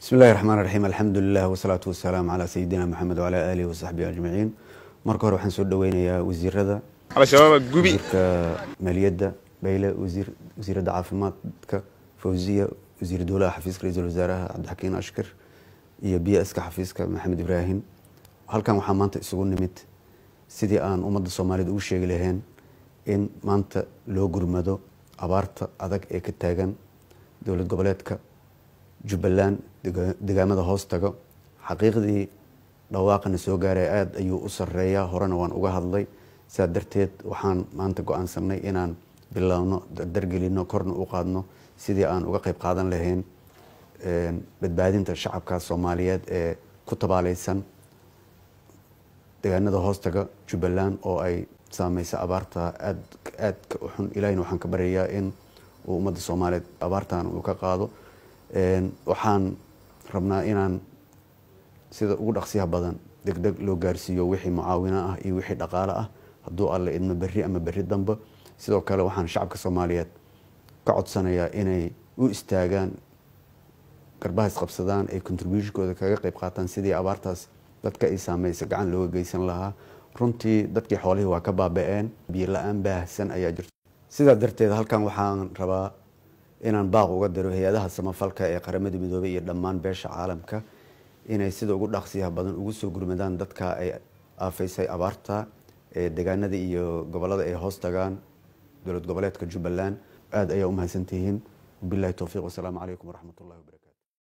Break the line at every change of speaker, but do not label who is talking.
bismi illahi raxmaan raxiim alxamdulilah wasalaatu wasalaamu calaa sayidina maxamed wacalaa aalihi wasaxbihi ajmaciin marka hore waxaan soo dhaweynayaa wasiirada wasiirka maaliyadda bayle wasiiradda caafimaadka fawziya wasiir dowlaha xafiiska ra-iisul wasaaraha cabdixakiin ashkar iyo b ska xafiiska maxamed ibraahim halkan waxaa maanta isugu nimid sidii aan ummadda soomaaliyed ugu sheegi lahayn in maanta loo gurmado abaarta adag ee ka taagan dowlad goboleedka jubbaland degaamada hoos tago xaqiiqdii dhawaaqana soo gaaray aada ayuu u sareeyaa horena waan uga hadlay sidaa darteed waxaan maanta go-aansanay inaan bilowno dardargelino korna u qaadno sidii aan uga qeyb qaadan lahayn badbaadinta shacabka soomaaliyeed ee ku tabaaleysan degaanada hoostaga jubbaland oo ay saameysa abaarta aad aadka u xun ilahina waxaan ka baryayaa in uu ummadda soomaaliyeed abaartan uu ka qaado waxaan rabnaa inaan sida ugu dhaqsiyaha badan deg deg loo gaarsiiyo wixii mucaawino ah iyo wixii dhaqaale ah hadduu alle idmo berri ama berri dambe sidoo kale waxaan shacabka soomaaliyeed ka codsanayaa inay u istaagaan garbaha isqabsadaan ay contributionkooda kaga qeyb qaataan sidii abaartaas dadka ay saameysa gacan looga geysan lahaa runtii dadkii xoolihii waa ka baaba-een biyo la-aan baahsan ayaa jirto sidaa darteed halkan waxaan rabaa inaan baaq uga diro hay-adaha samafalka ee qaramada midoobey iyo dhammaan beesha caalamka inay sida ugu dhaqsiyaha badan ugu soo gurmadaan dadka ay aafaysay abaarta ee degaanada iyo gobolada ay hoos tagaan dowlad goboleedka jubbaland aada ayaa u mahadsantihiin wabilahi towfiiq wasalaamu calaykum waraxmat ullahi wabarakatu